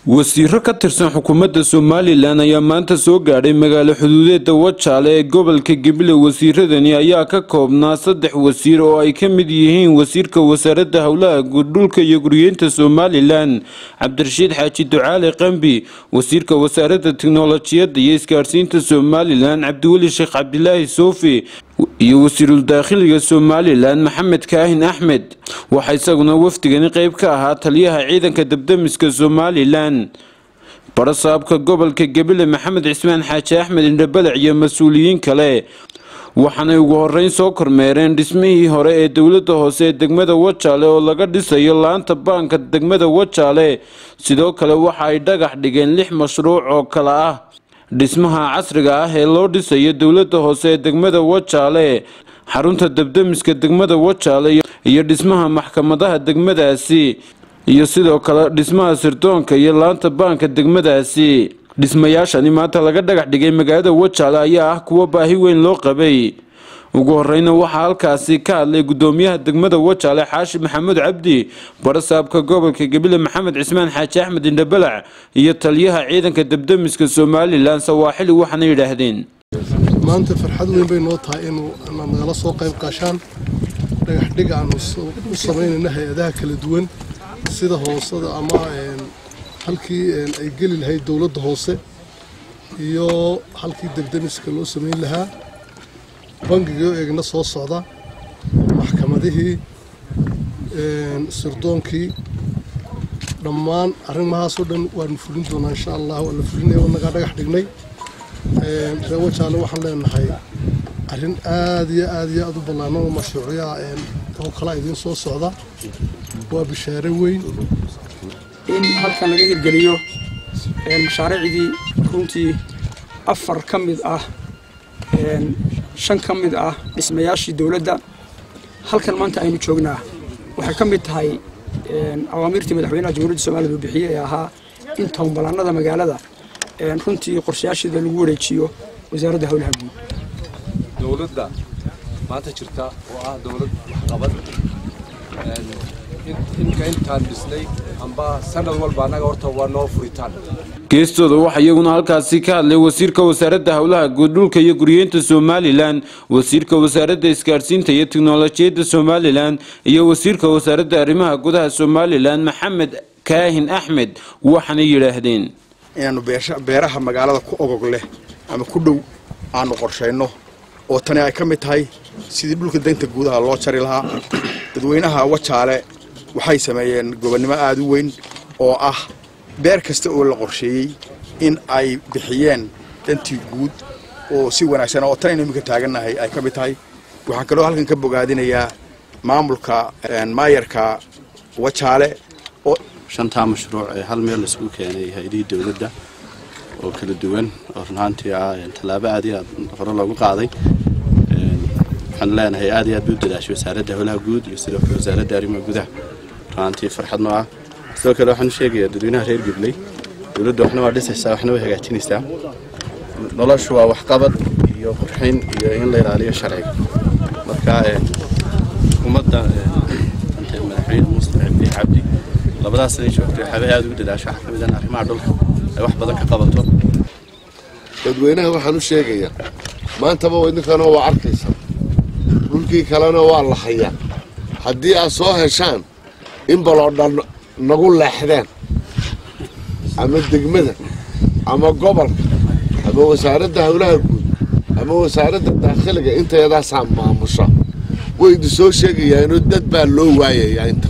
wasiiro ka tirsan xukuumadda somalilan ayaa maanta soo gaadhay magaalo xuduudeeda wajaale ee gobolka gabiley wasiiradani ayaa ka koobnaa saddex wasiir oo ay ka mid yihiin wasiirka wasaaradda howlaha guud dhulka iyo guryeynta somalilan cabdirashiid xaaji ducaale qambi wasiirka wasaaradda tiknolojiyadda iyo isgaadhsiinta somalilan cabdiweli sheekh cabdilaahi soofi iyo wasiirul daakhiliga somalilan maxamed kaahin axmed waxaa isaguna wafdigani qeyb ka ahaa taliyaha ciidanka dabdamiska somalilan barasaabka gobolka gabiley maxamed cismaan xaaji axmed indhabalac iyo mas-uuliyiin kale waxaanay ugu horeyn soo kormeereen dhismihii hore ee dowladda hoose ee degmada wajaale oo laga dhisayo laanta baanka degmada wajaale sidoo kale waxa ay dhagax dhigeen lix mashruuc oo kale ah dhismaha casriga ah ee loo dhisayo dowladda hoose ee degmada wajaale xarunta dabdamiska degmada wajaale iyo dhismaha maxkamadaha degmadaasi iyo sidoo kale dhismaha sirdoonka iyo laanta baanka degmadaasi dhismayaashani maanta laga dhagax dhigay magaalada wajaale ayaa ah kuwo baahi weyn loo qabay ugu horeyna waxaa halkaasi ka hadlay gudoomiyaha degmada wajaale xaashi maxamuud cabdi barasaabka gobolka gabiley maxamed cismaan xaaji axmed indhabalac iyo taliyaha ciidanka dabdamiska somalilan sawaaxili waxaana yidhaahdeen maanta farxad weyn bay noo tahay inuu nagala soo qayb qaashaan dhagaxdhig aanu u samaynayna hay-adaha kala duwan sida hoosada ama halkii ay geli lahayd dowladda hoose iyo halkii dabdamiska loo samayn lahaa bangigii oo eegna soo socda maxkamadihii sirdoonkii dhammaan arrimahaasoo dhan waanu fulin doonaa insha allah waa la fulinaya wanagaa dhagax dhignay ree wajaale waxaan leenahay arrin aad iyo aad iyo aad u ballaano oo mashruucyaha oo kala idiin soo socda waa bishaare weyn in halkan laga hirgeliyo mashaariicdii runtii afar ka mid ah shan ka mid ah dhismayaashii dowladda halkan maanta aynu joognaa waxay ka mid tahay awaamiirtii madaxweynaha jamhuuriyadda somaliya uu bixiyey ee ahaa in tobanbalaanada magaalada runtii qorshayaasheeda lagu wareejiyo wasaaradda howlaha guud dowladda maanta jirta oo ah dowlad waxqabad inka intaan dhisnay amba sanad walba annaga horta waa noo furitaan geestooda waxaa iyaguna halkaasi ka hadlay wasiirka wasaaradda howlaha guud dhulka iyo guryeynta somalilan wasiirka wasaaradda isgaadhsiinta iyo tiknolojiyadda somalilan iyo wasiirka wasaaradda arrimaha gudaha somalilan maxamed kaahin axmed waxaanay yidhaahdeen inaannu beeraha magaalada ku ogog leh ama ku dhow aanu qorshayno oo tani ay ka mid tahay sidii dhulka danta guudaha loo jari lahaa dadweynaha wajaale waxay sameeyeen gobonnimo aada u weyn oo ah beer kasta oo la qorsheeyey in ay bixiyeen dantii guud oo si wanaagsan oo tanaynu iminka taagannahay ay ka mid tahay waxaan kaloo halkan ka bogaadinayaa maamulka maayarka wajaale oo shantaa mashruuc ee hal meel laisugu keenay hay-adihii dowladda oo kala duwan oo runaantii ah tallaabo aad iyo aad hore loogu qaaday waxaan leenahay aad iyo aad bay u dadaashay wasaaradda howlaha guud iyo sidoo kale wasaaradda arrimaha gudaha runaantii farxad noo ah sidoo kale waxaan u sheegayaa dadweynaha reer gabley dowladda waxna waa dhisaysaa waxna way hagaajinaysaa noloshu waa waxqabad iyo qurxin iyo in la ilaaliyo sharciga marka xukuumadda madaxweyne mustafa cabdi cabdi labadaas ay joogtay waxaabay aada ugu dadaasho waxaa ka mid ah arrimaha dhulka ay wax badan ka qabato dadweynaha waxaan u sheegayaa maantaba idinkana waa arkaysaa dhulkii kalena waa la hayaa haddii aad soo heshaan in baloo dhan nagu leexdeen ama degmada ama gobolka ama wasaaradda howlaha guud ama wasaaradda daakhiliga intayadaasaa maamusha way idin soo sheegayaanoo dad baa loo waayayaa inta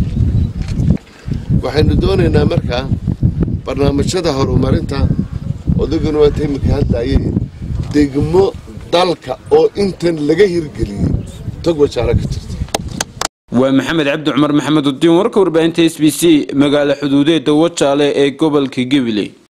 waxaynu doonaynaa markaa barnaamijyada horumarinta odaguna waata iminka haddaayay degmo dalka oo intan laga hirgeliyey tog wajaalo ka jirta waa maxamed cabdi cumar maxamed udiin warka warbaahinta s b c magaalo xuduudeeda wajaale ee gobolka gabiley